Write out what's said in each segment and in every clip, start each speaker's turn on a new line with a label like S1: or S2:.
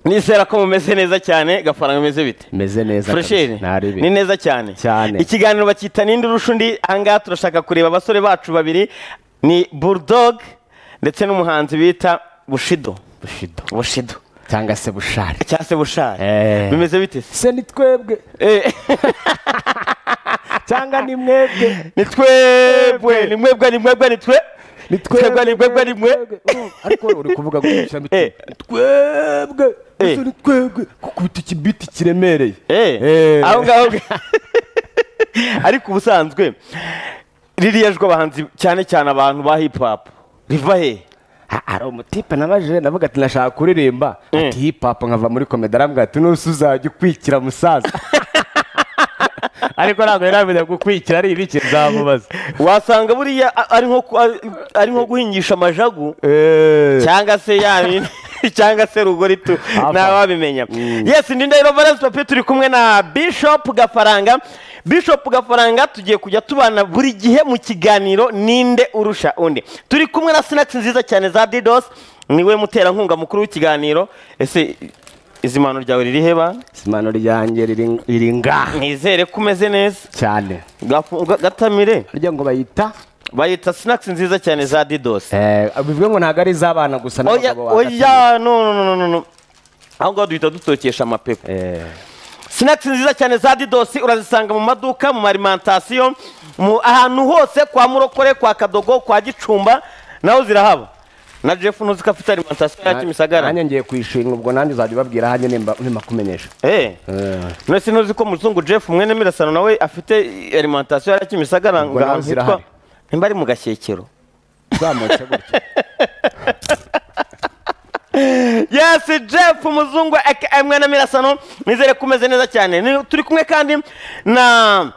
S1: nizera ko mumeze neza cyane gafaranga meze bite
S2: meze neza
S1: Fresheri
S2: ntari
S1: ni neza cyane
S2: Cyane.
S1: ikiganiro bakita ninde urusha undi ahangaha turashaka kureba abasore bacu babiri ni bulldog ndetse n'umuhanzi bita bushido
S2: bushido
S1: bushido
S2: cyangwa se bushari
S1: cyangwa se bushari
S2: Eh.
S1: bimeze bite se
S2: se ni twebwe
S1: Eh,
S2: cyangwa ni mwebwe
S1: ni twebwe ni mwebwe ni mwebwe ni twe
S2: ni
S1: twebwe ni mwebwe ni mwe
S2: Mm, ariko uri kuvuga ngo ishami
S1: Eh.
S2: ni twebwe
S1: Eh.
S2: Ese ni twebwe gukubita ikibiti kiremereye
S1: Eh,
S2: Eh.
S1: aho ngaho ariko ubusanzwe ririya jwi abahanzi cyane cyane abantu ba hip hop riva he
S2: Ha- hari umutipe nabajije navuga ati nashaka kuririmba ati hip hop nkava muri komedi arambwira ati nusu uzajya ukwikira musaza ariko ntabwo yari amenya gukwikira ari ibiki nzamubaza
S1: wasanga buriya a- ari nko ku- ari- ari nko guhingisha amajagu cyangwa se ya bindi- cyangwa se rugori tu
S2: Ava.
S1: ntawabimenya yesi ndi ndahiro valence papi turi kumwe na bishop gafaranga bishop gafaranga tugiye kujya tubana buri gihe mu kiganiro ninde urusha undi turi kumwe na sinakisi nziza cyane za didos niwe muterankunga mukuru w'ikiganiro ese izimano ryawe riri heba
S2: simano ryanjye riri- riri ngaha
S1: nizere ko umeze neza
S2: cyane
S1: Gafu- ga- gatamire
S2: harya ngo bayita
S1: bayita sinakisi nziza cyane za didos
S2: eh, bivuge ngo ntabwo ari iz'abana gusa
S1: oya
S2: n'abagabo
S1: oya no no no no no aho ngaho duhita dutokesha amapeko sinakisi nziza cyane za didosi urazisanga mu maduka mu marimentasiyo mu ahantu hose kwa murokore kwa kadogo kwa gicumba naho zirahaba na jeff ntuzi ko afite alimentasiyo ya kimisagara
S2: nanjye ngiye kwishinga ubwo nanjye uzajya ubabwira hanjye nimba urimo kumenyesha
S1: Eh. none ntuzi ko muzungu jeff mwene mirasano nawe afite alimentasiyo ya kimisagara ngo
S2: naho
S1: ahantu hitwa
S2: zirahari.
S1: nimba ari mu gashyekero
S2: uzamutse gutya
S1: yesi jeff muzungu aka mwene mirasano nizere ko umeze neza cyane Ni- turi kumwe kandi na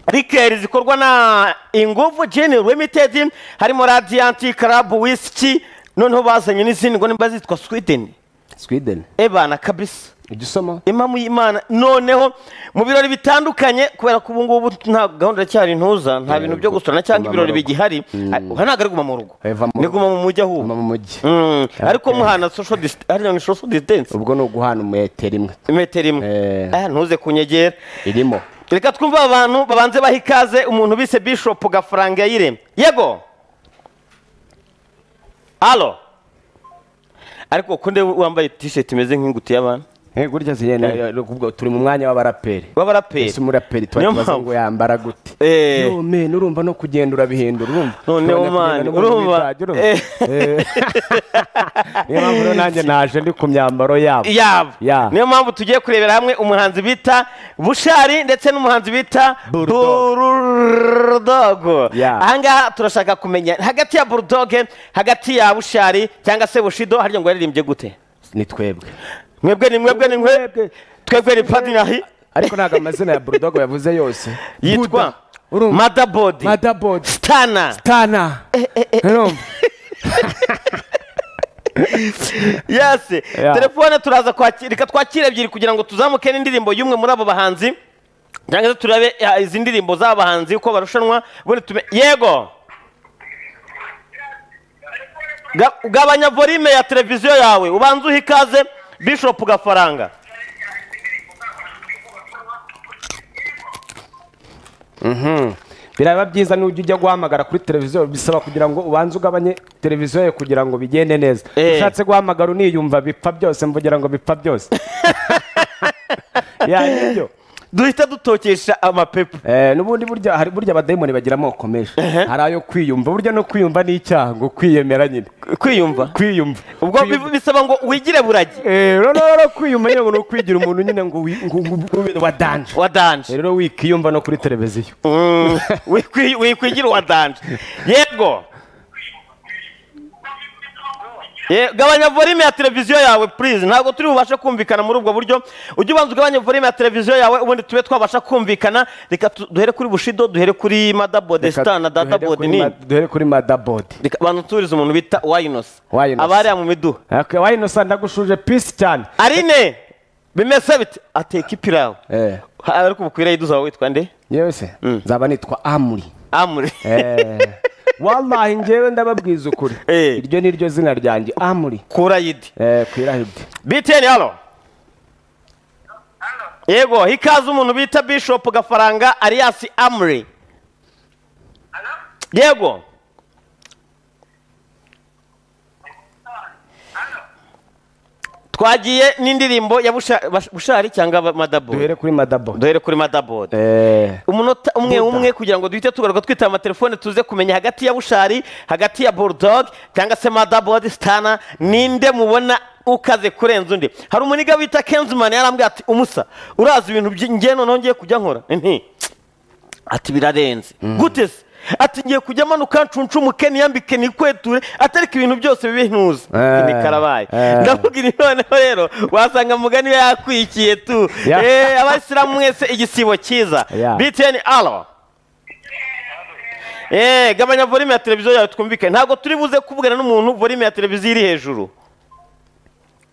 S1: rikeri zikorwa na inguvu jeni limitedi harimo radiyanti karabu wisiki noneho bazanye n'izindi ngo nimba zitwa swideni
S2: sweden
S1: ebana kabisa
S2: ujya usoma
S1: impamvu y'imana noneho mu birori bitandukanye kubera ko ubu ngubu nta gahunda iracyari ntuza nta bintu byo gusorana cyangwa
S2: Guma mu
S1: ibirori
S2: rugo.
S1: bigihari aha ntabwo ari guma mu rugo
S2: Eh, va mu
S1: ni
S2: rugo.
S1: guma mu mujyi ahubwo
S2: Guma mu mujyi.
S1: Mm, ariko
S2: Okay.
S1: muhana social distance hariya ni social distance
S2: ubwo ni uguhana umumetero imwe
S1: metero imwe
S2: Eh.
S1: Ah, ntuze kunyegera
S2: irimo
S1: reka twumve aba bantu babanze baha ikaze umuntu bise bishop gafaranga yayiremye yego alo ariko kunde wambaye t-shirt imeze nk'ingutu y'abantu
S2: Eh, gutya zigenda turi mu mwanya w'abaraperi
S1: b'abaraperi
S2: ese umuraperi tuba
S1: Niyo
S2: tubaza
S1: mpamvu.
S2: ngo yambara gute
S1: Eh.
S2: Yo, man, urumva no kugenda urabihindura urumva
S1: Noneho,
S2: Urabona kugenda
S1: man,
S2: no mu
S1: urumva.
S2: bitage, urumva?
S1: Eh.
S2: Eh. niyo mpamvu rero nanjye naje ndi ku myambaro yabo
S1: yabo
S2: Ya.
S1: niyo mpamvu tugiye kurebera hamwe umuhanzi bita bushari ndetse n'umuhanzi bita
S2: Bulldog.
S1: burudogo
S2: Ya.
S1: ahangaha turashaka kumenya hagati ya burudoge hagati ya bushari cyangwa se bushido harya ngo yaririmbye gute
S2: ni twebwe
S1: mwebwe ni mwebwe ni mwebwe twebwe ni padinahi
S2: ariko ntabwo amazina ya burudogo yavuze yose
S1: yitwa
S2: Buda, urumva?
S1: madabodi
S2: madabodi
S1: stana
S2: tana urumva
S1: yesi
S2: Ya.
S1: telefone turaza kwakira reka twakire ebyiri kugira ngo tuzamuke n'indirimbo y'umwe muri abo bahanzi cyangwa se turabe ah, izi ndirimbo z'aba bahanzi uko barushanwa ubundi tume yego Ga- gabanya volume ya televiziyo yawe ubanze uhe ikaze bishop gafaranga
S2: biraba byiza n'ujya ujya guhamagara kuri televiziyo bisaba kugira ngo ubanze ugabanye televiziyo yawe kugira ngo bigende neza
S1: Eh.
S2: ushatse guhamagara uniyumva bipfa byose mvugira ngo bipfa byose ya nibyo
S1: duhita dutokesha amapepo
S2: Eh, n'ubundi burya hari burya abadayimoni bagira amoko menshi hari ayo kwiyumva burya no kwiyumva ni icyaha ngo kwiyemera nyine
S1: kwiyumva
S2: kwiyumva
S1: ubwo bi- bisaba ngo wigire buragi
S2: Eh, rero rero kwiyumva nyine ngo ni ukwigira umuntu nyine ngo wi- ngo- ngo- ngo ube wadanje
S1: wadanje
S2: rero wikiyumva no kuri televiziyo
S1: Mm, wikwi- wikwigira wadanje yego Ye- gabanya volume ya televiziyo yawe please ntabwo turi bubashe kumvikana muri ubwo buryo ujye ubanza ugabanye volume ya televiziyo yawe ubundi tube twabasha kumvikana reka tu- duhere kuri bushido duhere kuri madabode star na
S2: Reka
S1: databode
S2: duhere
S1: ni
S2: kuri ma- duhere kuri madabodi
S1: reka abantu turize umuntu bita wayinosi
S2: Wayinosi.
S1: abariya mu miduha
S2: wayinosa ndagushuje pisi cyane
S1: arine bimeze bite ateka ipirawu
S2: Eh.
S1: Ha, ariko bukwiriye iduzaba witwa nde
S2: yewe se nzaba nitwa amuri
S1: amuri
S2: wallahi ngewe ndababwiza ukuri
S1: Eh.
S2: iryo ni ryo zina ryanjye amuri
S1: kurayidi
S2: Eh, ku irahidi
S1: biteni halo yego hikaze umuntu bita bishop gafaranga aliyasi amuri yego twagiye n'indirimbo ya Busha- Bash- bushari cyangwa madabo
S2: duhere kuri madabo
S1: duhere kuri madabo
S2: Eh,
S1: umunota umwe
S2: Buda.
S1: umwe kugira ngo duhite tugaruka twitaba amatelefone tuze kumenya hagati ya bushari hagati ya bulldog cyangwa se madabodi sitana ninde mubona ukaze kurenza undi hari umuniga bita kenzimani yarambwira ati umusa urazi ibintu by'i- njye noneho ngiye kujya nkora nti ati birarenze gute se ati ngiye kujya manuka ncunshumuke niyambike nikweture atariko ibintu byose bibe ntuza
S2: Eh,
S1: ni karabaye
S2: eh.
S1: ndamubwira noneho rero wasanga mugani we yakwikiye tu
S2: Ya.
S1: Eh, abasiramu mwese igisibo cyiza
S2: Ya.
S1: btn alo Eh, gabanya volume ya televiziyo yawe twumvikane ntabwo turi buze kuvugana n'umuntu volume ya televiziyo iri hejuru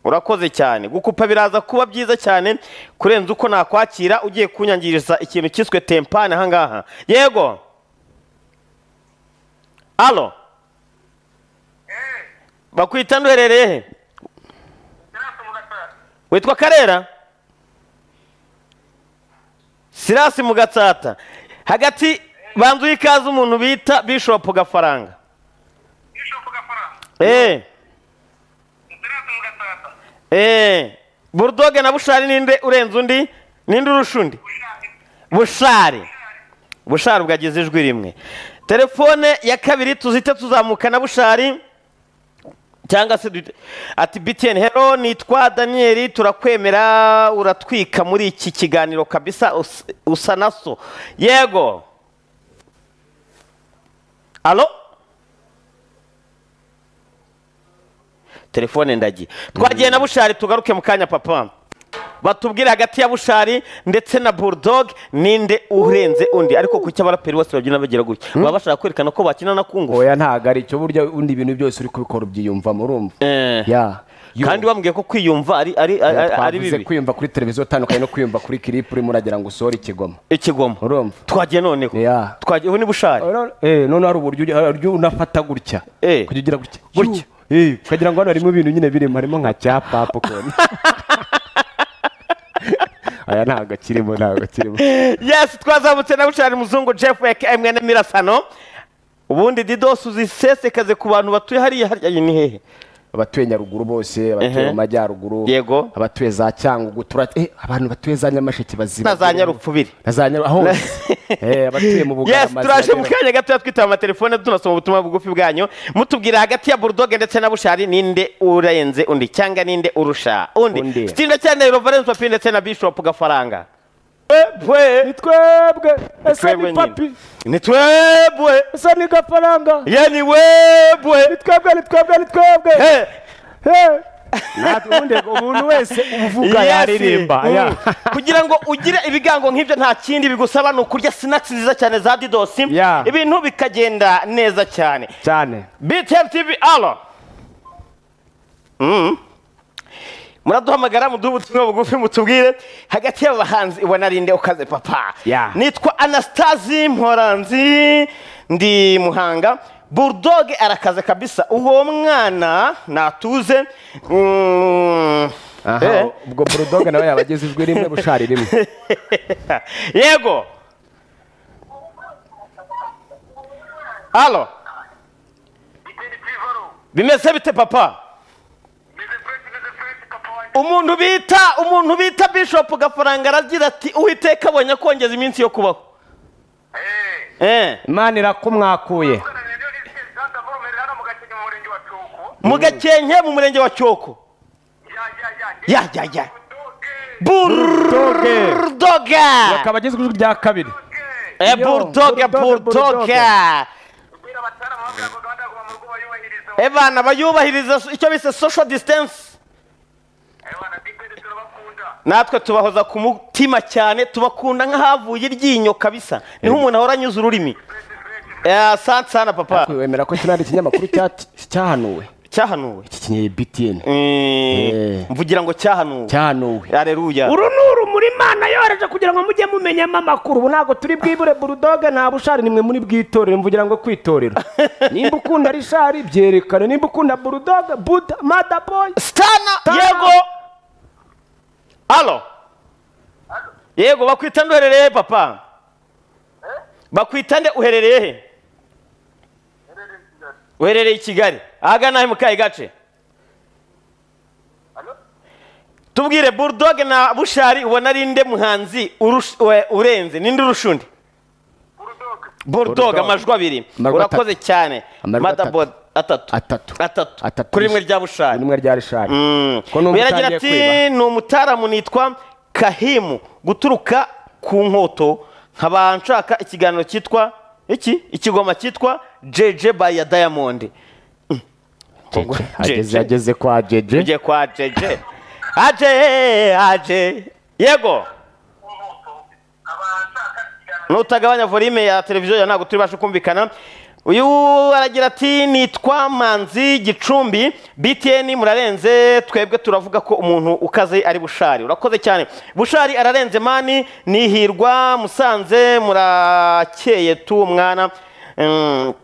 S1: urakoze cyane gukupa biraza kuba byiza cyane kurenza uko nakwakira ugiye kunyangiriza ikintu cyiswe tempani ahangaha yego alo bakwita nduherereye he witwa karera sirasi mu gatsata hagati banzuye ikaze umuntu bita bishopu gafaranga eee eee burudoge na bushari ninde urenze undi ninde urusha undi bushari bushari bwagize ijwi rimwe telefone ya kabiri tuzite tuzamuka na bushari cyangwa se duhite- ati btn hero nitwa daniyeli turakwemera uratwika muri iki kiganiro kabisa us- usa na so yego alo telefone ndagiye twagiye na bushari tugaruke mu kanya papa batubwire hagati ya bushari ndetse na bulldog ninde urenze undi ariko kuki abaraperi bose babyina bagira gutya baba bashaka kwerekana ko bakina na kungufu
S2: oya ntabwo ari cyo burya ubundi ibintu byose uri kubikora ubyiyumvamo urumva
S1: Eh.
S2: Ya. Yo.
S1: kandi bambwiye ko kwiyumva ari ari ari- ari
S2: twavuze
S1: bibi
S2: kwiyumva kuri televiziyo utandukanye no kwiyumva kuri kiripu urimo uragira ngo usohore ikigoma
S1: ikigomo
S2: urumva
S1: twagiye noneho
S2: Yeah.
S1: twagiye ubu ni bushari
S2: Eh, noneho hari uburyo ujya- hari uburyo unafata gutya
S1: Eh.
S2: kujya ugira gutya
S1: Gutya.
S2: Eh, ukagira ngo hano harimo ibintu nyine birimo harimo nka cya popcorn aya ntabwo kirimo ntabwo kirimo
S1: yes twazamutse na bushari muzungu jeff weke mwene mirasano ubundi didos uzisesekaze ku bantu batuye hariya hariya iyi ni hehe
S2: abatuye nyaruguru bose abatuye
S1: Ehe.
S2: mu majyaruguru
S1: Yego.
S2: abatuye za cyangugu tura eh, abantu batuye za nyamasheke bazira
S1: na za nyarupfubiri
S2: na za nyaru aho eh, abatuye mu
S1: yes
S2: bugarama
S1: turaje
S2: zira
S1: mu
S2: nyaruguru.
S1: kanya gatoya twitaba amatelefone tunasoma ubutumwa bugufi bwanyu mutubwira hagati ya burudoge ndetse na bushari ninde urenze undi cyangwa ninde urusha undi
S2: Undi.
S1: stinda cyane rovarensi papi ndetse na bishop gafaranga twebwe
S2: ni twebwe ese
S1: twebwe
S2: ni
S1: nyine.
S2: papi
S1: ni twebwe
S2: ese ni gafaranga
S1: ye ni webwe
S2: ni twebwe ni twebwe ni twebwe
S1: Eh,
S2: Eh. Natwe ubundi umuntu wese uvuga
S1: yes.
S2: yaririmba
S1: Mm.
S2: ya.
S1: kugira ngo ugire ibigango nk'ibyo nta kindi bigusaba ni ukurya sinakisi nziza cyane za didosi
S2: Yeah.
S1: ibintu bikagenda neza cyane
S2: cyane
S1: btm tv alo Mm. muraduhamagara muduhe ubutumwa bugufi mutubwire hagati y'abahanzi ibona rinde ukaze papa
S2: Yeah.
S1: nitwa anastasi mporanzi ndi muhanga burudoge arakaze kabisa uwo mwana natuze Mm. Eh.
S2: aha ubwo burudoga nawe yaba ageze ijwi rimwe bushari rimwe
S1: yego alo bimeze bite papa umuntu bita umuntu bita bishop gafaranga aragira ati uwiteka abonye akongeza iminsi yo kubaho Eh,
S2: imana irakumwakuye
S1: mu gakenke mu murenge wa cyoko ya ya ya burdoga
S2: akaba ageze ijwi rya kabiri
S1: Eh,
S2: yo,
S1: burdoga
S2: burdoga,
S1: burdoga
S2: burdoga.
S1: Eh, bana bayubahiriza so- icyo bise social distance natwe tubahoza ku mutima cyane tubakunda nk'ahavuye iryinyo kabisa niho umuntu ahora anyuze ururimi Eh, asante sana papa
S2: wemera ko kino ari ikinyamakuru cyati- cyahanuwe
S1: cyahanuwe
S2: iki kinyaye btn
S1: Eh, mvugira ngo cyahanuwe
S2: cyahanuwe
S1: areruya
S2: uru ni urumuri imana yohereje kugira ngo mujye mumenyamo amakuru ubu ntabwo turi bwibure burudoga nta bushari nimwe muri bwitorero mvugira ngo kwitorero nimba ukunda rishari byerekana nimba ukunda burudoga buda mada boy
S1: stana
S2: Stana.
S1: yego alo
S3: Alo.
S1: yego bakwita nde uherereye he papa bakwita nde uherereye he
S3: Nherereye
S1: uherereye i
S3: i Kigali.
S1: kigali ahagana he mu kahe gace
S3: Hano?
S1: tubwire burudoge na bushari ubona ari nde muhanzi urusha- we- urenze ninde urusha undi
S3: Bulldog.
S1: burudoge
S2: Bulldog.
S1: amajwi abiri
S2: Amajwi
S1: urakoze
S2: atatu.
S1: cyane
S2: Amajwi
S1: madabod atatu
S2: Atatu.
S1: atatu
S2: Atatu.
S1: kuri rimwe rya bushari
S2: rimwe rya rishari Ko numva
S1: biragira
S2: utangiye
S1: ati
S2: kwiba.
S1: ni umutaramu nitwa kahimu guturuka ku nkoto nkaba nshaka ikiganiro cyitwa iki ikigoma cyitwa jeje by ya diamond
S2: Jeje.
S1: Jeje.
S2: ageze ageze kwa jeje
S1: tujye kwa jeje aje aje yego nutagabanya volume ya televiziyo yawe ntabwo turibashe kumvikana uyu aragira ati nitwa manzi gicumbi btn murarenze twebwe turavuga ko umuntu ukaze ari bushari urakoze cyane bushari ararenze mani nihirwa musanze murakeye tu mwana Mm,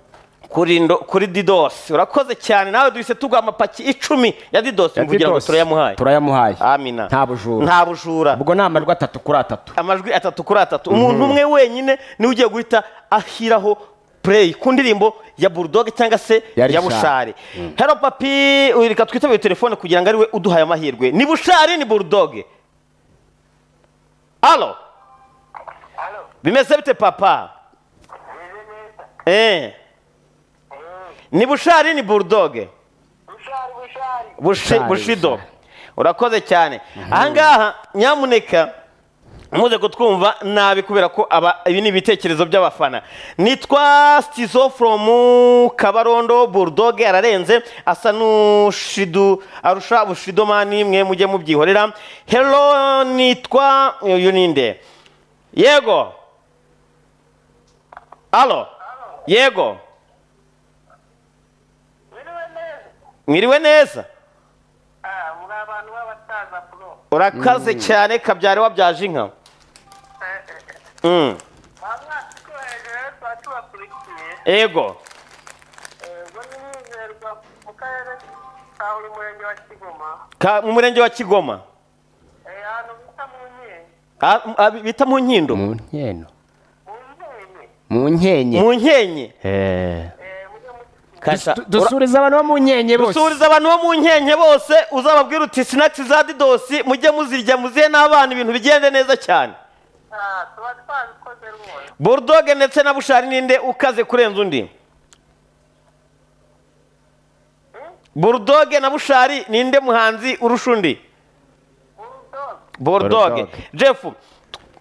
S1: kuri ndo- kuri didosi urakoze cyane nawe duhise tuguha amapaki icumi ya didosi mvugira ngo turayamuhaye
S2: turayamuhaye
S1: amina
S2: nta bujura
S1: nta bujura
S2: ubwo ni amajwi atatu kuri atatu
S1: amajwi atatu kuri atatu umuntu umwe wenyine niwe ugiye guhita ashyiraho play ku ndirimbo ya burudoge cyangwa se
S2: Ya
S1: ya
S2: Richard.
S1: bushari hero papi uyu reka twitabire telefone kugira ngo ariwe uduhaye amahirwe ni bushari ni burudoge alo
S3: Hano?
S1: bimeze bite papa
S3: Meze neza.
S1: eh
S3: Mm.
S1: ni bushari ni burudoge
S3: Bushari, bushari.
S1: Bushi-
S2: Bushari,
S1: bushido
S2: Bushari.
S1: urakoze cyane ahangaha nyamuneka muze kutwumva nabi kubera ko aba ibi ni ibitekerezo by'abafana nitwa stizo from kabarondo burudoge ararenze asa n'ushidu arusha bushidomani mwe mujye mubyihorera hero nitwa uyu ninde yego alo yego
S3: Biriwe neza.
S1: mwiriwe neza
S3: Ah, muri abantu b'abasaza bro.
S1: urakaze cyane kabyare wabyaje inka
S3: Eh, eh, eh.
S1: Mm.
S3: Ba mwaka twohereje rero tuba tubakurikiye.
S1: ego
S3: Eh, ubwo ni Mwizerwa mu karere ka buri murenge wa Kigoma.
S1: Ka- mu murenge wa kigoma
S3: Eh, ahantu bita mu Nyenye.
S1: Ah, m- ah, bita mu nkindo
S2: mu nkeno
S3: Mu Nyenye.
S2: mu nkenye
S1: mu nkenke
S3: Eh, mujye mukigira.
S2: dusuriza abantu bo mu nkenye bose
S1: usuriza abantu bo mu nkenke bose uzababwira uti sinatsi za didosi mujye muzirya muzihe n'abana ibintu bigende neza cyane
S3: Ah, tuba twabikoze rwose.
S1: burudoge ndetse na bushari ninde ukaze kurenza undi burudoge na bushari ninde muhanzi urusha undi
S3: Bulldog.
S1: burudoge
S2: Bulldog.
S1: jeff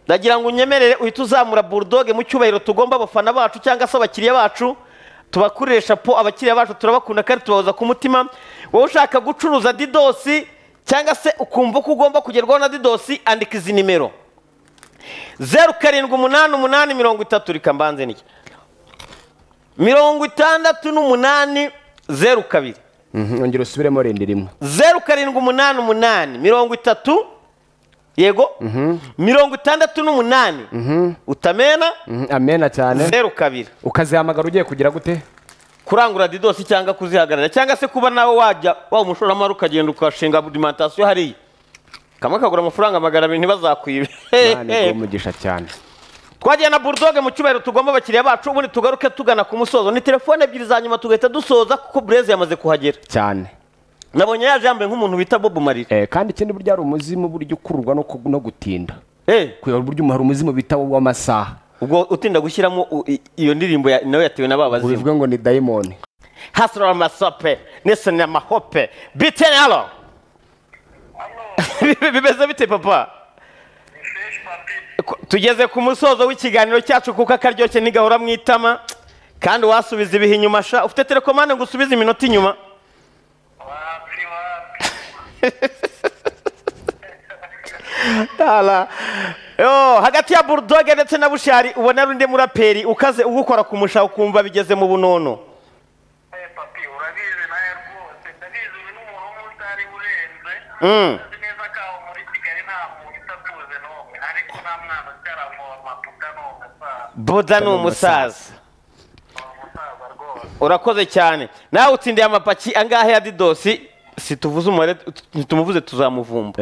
S1: ndagira ngo unyemerere uhite uzamura burudoge mu cyubahiro tugomba abafana bacu cyangwa se abakiriya bacu tubakurisha po abakiriya bacu turabakunda kandi tubahoza ku mutima wowe ushaka gucuruza didosi cyangwa se ukumva ko ugomba kugerwaho na didosi andika izi nimero zeru karindwi umunani umunani mirongo itatu reka mbanze niki mirongo itandatu n'umunani zeru kabiri
S2: Mhm, ongera usubiremo rindi rimwe
S1: zeru karindwi umunani umunani mirongo itatu yego mirongo itandatu n'umunani utamena
S2: Mhm, amena cyane
S1: zeru kabiri
S2: ukazihamagara ugiye kugira gute
S1: kurangura didosi cyangwa kuzihagarara cyangwa se kuba nawe wajya waba umushoramari ukagenda ukashinga alimantasiyo hariya kamwe kagura amafaranga magana abiri ntibazakwibe
S2: mani umugisha cyane
S1: twagiye na burudoge mu cyubahiro tugomba abakiriya bacu ubundi tugaruke tugana ku musozo ni telefone ebyiri za nyuma tugahita dusoza kuko bureze yamaze kuhagera
S2: cyane
S1: nabonye yaje yambaye nk'umuntu bita bobu marire
S2: Eh, kandi ikindi burya hari umuzimu burya ukururwa no ku- no gutinda
S1: Eh,
S2: kuyobora uburyo hari umuzimu bita w'amasaha
S1: ubwo utinda gushyiramo u- i- iyo ndirimbo ya- nawe yatewe na
S2: ngo
S1: babazimu
S2: bivuge ngo ni dayimoni
S1: hasura amasope nesoni amahope biteni halo bimeze bite papa
S3: Fresh papi.
S1: Ku- tugeze ku musozo w'ikiganiro cyacu kuko akaryoshye ntigahora mu itama kandi wasubiza ibihe inyuma sha ufite telekomande ngo usubize iminota inyuma
S3: Wapi, wapi.
S1: Ala. Yo, hagati ya burudoge ndetse na bushari ubona ari undi muraperi ukaze ugukora ku musha ukumva bigeze mu bunono
S3: Eh, papi, urabizi nawe rwose ndabizi uyu ni umuntu umwe utari urenze
S1: Mm.
S3: nzi neza ko aho muri kigali nta muntu utakuze n'umwe ariko nta mwana utaravoma puta ni umusaza
S1: buda ni umusaza
S3: ni umusaza rwose
S1: urakoze cyane nawe utsindiye amapaki angahe ya didosi situvuze umubare t- ntitumuvuze tuzamuvumba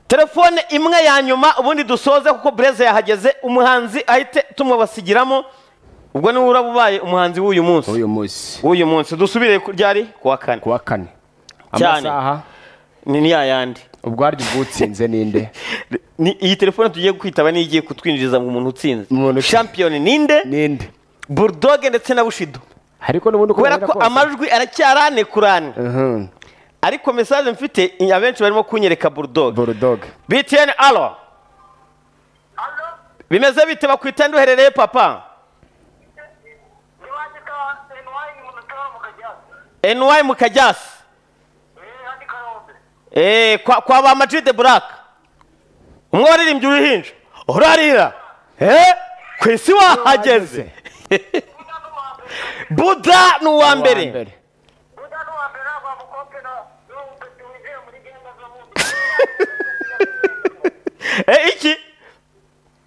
S1: telefone imwe ya nyuma ubundi dusoze kuko bureze yahageze umuhanzi ahite tumubasigiramo ubwo niwe uraba ubaye umuhanzi w'uyu munsi
S2: uyu munsi
S1: w'uyu munsi dusubire ku ryari kuwa kane
S2: ku wa kane
S1: Cyane.
S2: amasaha
S1: ni niya yandi
S2: ubwo harya ubwutsinze ninde
S1: Ni- iyi telefone tugiye kwitaba niyo igiye kutwinjiriza mu muntu utsinze
S2: Umuntu utsinze.
S1: shampiyoni ninde
S2: ninde
S1: burudoge ndetse na bushido
S2: ariko n'ubundi uko
S1: kubera
S2: bimera
S1: ko
S2: kose.
S1: amajwi aracyarane kurane
S2: Mhm.
S1: ariko mesaje mfite i- abenshi barimo kunyereka burudoge
S2: bulldog
S1: btn alo
S3: hano
S1: bimeze bite bakwita nduherereye papa
S3: niwandika enwayi umuntu utabona mu kajyatsi
S1: ny mu kajyasi
S3: eee handika yombi
S1: Eh, kwa, kwa ba Ama G the Black umwe waririmbye uruhinja urarira eh? ku isi wahageze
S3: buda
S1: buda
S3: n'uwambere
S1: ni uwa mbere
S2: mbere
S3: buda n'uwambere ntabwo wamukope na n'uwupeti winjiye muri genda zo bundi
S1: Eh, iki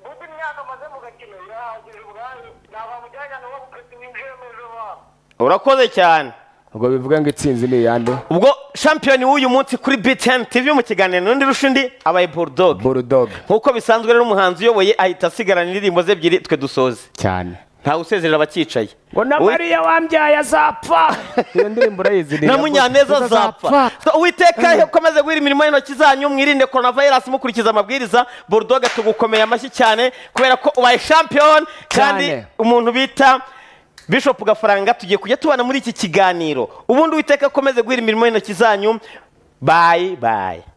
S3: buda imyaka amaze mu gakino yahagije ubwayo ntabwo wamujyana n'uwo mupeti winjiye mu ejo babo
S1: urakoze cyane
S2: ubwo bivuga ngo itsinzi ni iyande
S1: ubwo shampiyoni w'uyu munsi kuri btn tv mu kiganiro n'undi rusha undi abaye bulldog
S2: bulldog
S1: nk'uko bisanzwe rero umuhanzi uyoboye ahita asigarana indirimbo ze ebyiri twe dusoze
S2: cyane
S1: ntawe usezerera abacyicaye
S2: ngo na
S1: Uwi-
S2: mariya wambyaye azapfa iyo ndirimbo urayizi ni
S1: na
S2: iya
S1: munyaneza
S2: Buda
S1: zapfa uwiteka komeze guhira imirimo y'intoki zanyu mwirinde coronavirus mukurikiza amabwiriza burudoga tugukomeye amashyi cyane kubera ko ubaye champion kandi
S2: Cyane.
S1: umuntu bita bishop gafaranga tugiye kujya tubana muri iki kiganiro ubundi uwiteka akomeze guhira imirimo y'intoki zanyu bayi bayi